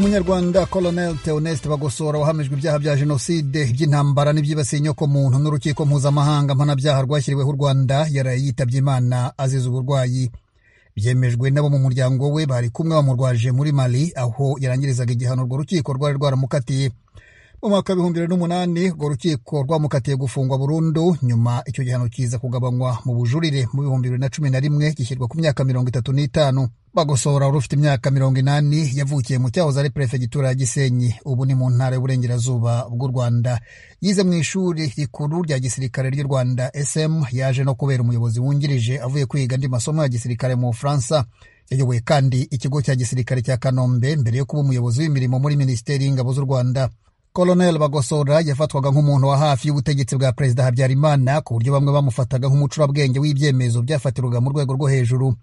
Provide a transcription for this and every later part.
umunyarwanda colonel theoneste bagosora wahamijwe ibyaha bya jenoside by'intambara n'ibyibasiye inyokomuntu n'urukiko mpuzamahanga mpanabyaha rwashyiriweho u rwanda yaraye yitabye imana azize uburwayi byemejwe n'abo mu muryango we bari kumwe bamurwaje muri mali aho yarangirizaga igihano urwo rukiko rwari rwaramukatiye mu mwaka w'ibihumbi bibiri n'umunani urwo rukiko rwamukatiye gufungwa burundu nyuma icyo gihano kiza kugabanywa mu bujurire mu bihumbi bibiri na cumi na rimwe gishyirwa ku myaka mirongo itatu n'itanu bagosora wari ufite imyaka mirongo inani yavukiye mu cyahoze ari perefegitura ya gisenyi ubu ni mu ntara y'uburengerazuba bw'u rwanda yize mu ishuri rikuru rya gisirikare ry'u rwanda sm yaje no kubera umuyobozi wungirije avuye kwiga andi masomo ya gisirikare mu bufaransa yayoboye kandi ikigo cya gisirikare cya kanombe mbere yo kuba umuyobozi w'imirimo muri minisiteri y'ingabo z'u rwanda Colonel Bagosora yafatwaga nk'umuntu wa hafi y'ubutegetsi bwa Perezida Habyarimana ku buryo bamwe bamufataga nk'umucurabwenge w'ibyemezo byafatirwaga mu rwego rwo hejuru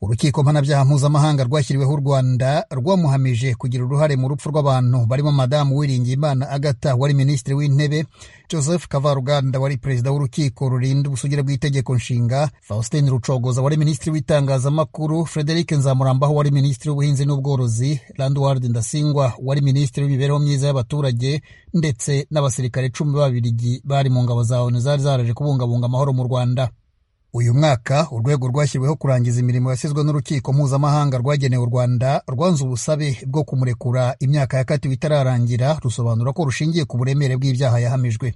urukiko mpanabyaha mpuzamahanga rwashyiriweho u Rwanda rwamuhamije kugira uruhare mu rupfu rw'abantu barimo madamu Uwiringiyimana Agatha wari minisitiri w'intebe Joseph Kavaruganda wari perezida w'urukiko rurinda ubusugire bw'itegeko nshinga Faustin Rucogoza wari minisitiri w'itangazamakuru Frederic Nzamurambaho wari minisitiri w'ubuhinzi n'ubworozi Landward Ndasingwa wari minisitiri w'imibereho myiza y'abaturage ndetse n'abasirikare cumi b'Ababirigi bari mu ngabo za ONU zari zaraje kubungabunga amahoro mu Rwanda uyu mwaka urwego rwashyiriweho kurangiza imirimo yasizwe n'urukiko mpuzamahanga rwagenewe u rwanda rwanze ubusabe bwo kumurekura imyaka yakatiwe itararangira rusobanura ko rushingiye ku buremere bw'ibyaha yahamijwe